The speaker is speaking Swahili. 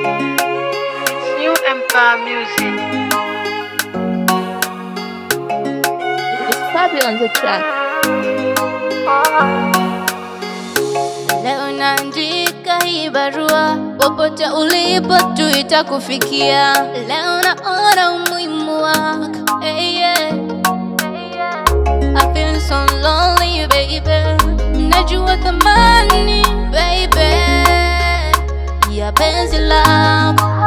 New Empire Music. It's Fabi on the track. Leo naandika hii barua, popote ulipo tu itakufikia. Leo naona umuhimu wako, hey, yeah. I feel so lonely baby, najua thamani baby ya penzi lako